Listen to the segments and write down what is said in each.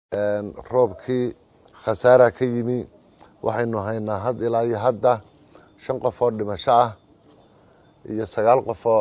roobkii khasaara ka yimi waxaynu haynaa had ilaa iyo hadda shan qof oo dhimasho ah iyo sagaal qof oo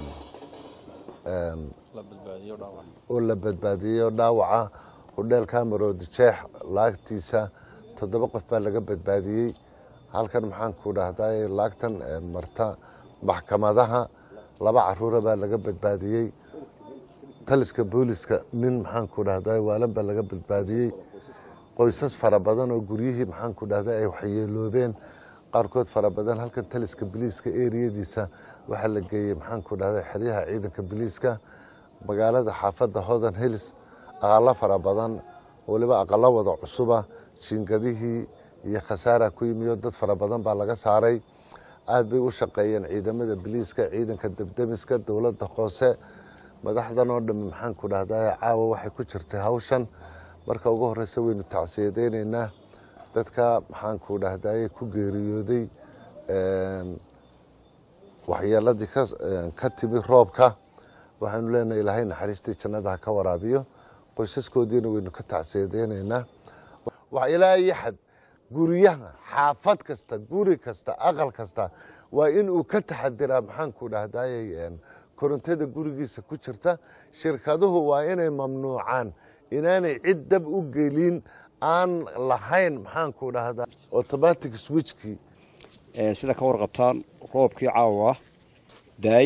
oo la badbaadiyey oo dhaawaca hudheelka maroodi jeex laagtiisa toddoba qof baa laga badbaadiyey halkan maxaan ku dhahday laagtan marta maxkamadaha laba caruura baa laga badbaadiyey taliska booliska nin maxaan ku dhahday waalan baa laga badbaadiyey qoysas fara badan oo guryihii maxaan ku dhahday ay waxyeeloobeen qaarkood fara badan halkan taliska biliiska eriyadiisa waxaa la geeyey maxaan ku dhahday xeryaha ciidanka biliiska magaalada xaafadda hodan hilis aqalo fara badan waliba aqalo wada cusuba jiingadihii iyo khasaara ku yimiyo dad fara badan baa laga saaray aad bay u shaqeeyeen ciidamada biliiska ciidanka debdemiska dowladda hoose madaxdan oo dhammi maxaan ku dhahday caawa waxay ku jirtay hawshan marka ugu horeysa waynu tacsiyadeyneynaa dadka maxaan ku dhahday ku geeriyooday waxyeeladii ka timi roobka waxaanu leenahay ilaahay naxariistii jannada ha ka waraabiyo qoysaskoodiina waynu ka tacsiyadeyneynaa ilaa iyo xad guryaha xaafad kasta guri kasta aqal kasta waa in uu ka taxadiraa maxaan ku dhahday korontada gurigiisa ku jirta shirkaduhu waa inay mamnuucaan inaanay cid dab u gelin aan lahayn maxaan ku dhahdaa automatic switchkii sida ka warqabtaan roobkii caawa daay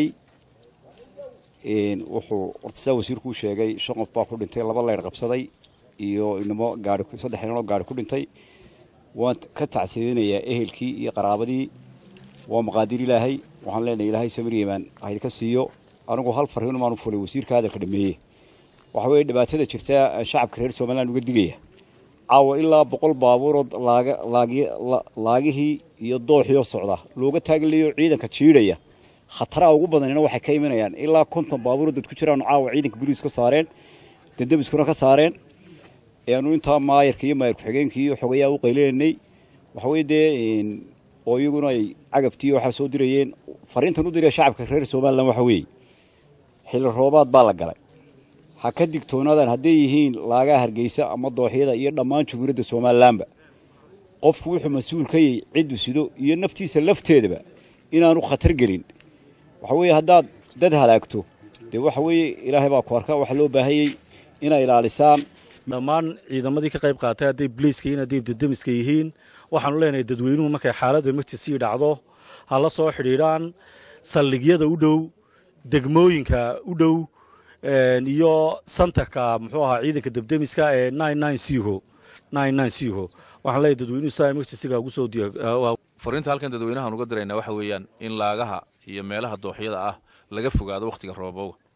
wuxuu horta sidaa wasiirku u sheegay shan qof baa ku dhintay laba leyr qabsaday iyo inamo gaari saddex inanoo gaari ku dhintay waan ka tacsiyeynayaa ehelkii iyo qaraabadii waa maqaadir ilaahay waxaan leenahay ilaahay samir yemaan haydka siiyo anigu hal farriin maanu fulay wasiirka hadalka dhameeye waxa weeye dhibaatada jirta shacabka reer somaliland uga digaya caawa ilaa boqol baabuurood laagihii iyo dooxii oo socda looga taaglayo ciidanka jiidhaya khataraha ugu badanina waxay ka imanayaan ilaa konton baabuuroo dad ku jiraan caawa ciidanka boliis ka saareen dandamiskuna ka saareen aanu intaa maayarka iyo maayar ku-xigeenkii iyo xogayaa u qaylinanay waxaweye dee oo iyaguna ay cagabtii waxaa soo dirayeen fariintan u diraya shacabka reer somalilan waxa weeye xilli roobaad baa la galay ha ka digtoonaadaan hadday yihiin laagaha hargeysa ama dooxyada iyo dhammaan jumhuuriyadda somalilanba qofku wuxuu mas-uul ka yahay ciddu sido iyo naftiisa lafteedaba inaanu khatar gelin waxa weeye haddaad dad halaagto dee waxa weeye ilaahay baa ku arka waxaa loo baahanyey inay ilaalisaan dhammaan ciidamadii ka qayb qaatay hadday bliiska yihiin hadday dademiska yihiin waxaanu leenahay dadweynuhu markay xaaladda emergency dhacdo ha la soo xidhiidhaan saldhigyada u dhow degmooyinka u dhow iyo santarka muxuu ahaa ciidanka debdemiska ee waxaan leeyahay dadweynuhu saa emergencyga ugu soo fariinta halkan dadweynahaan uga diraynaa waxa weeyaan in laagaha iyo meelaha dooxyada ah laga fogaado wakhtiga roobowga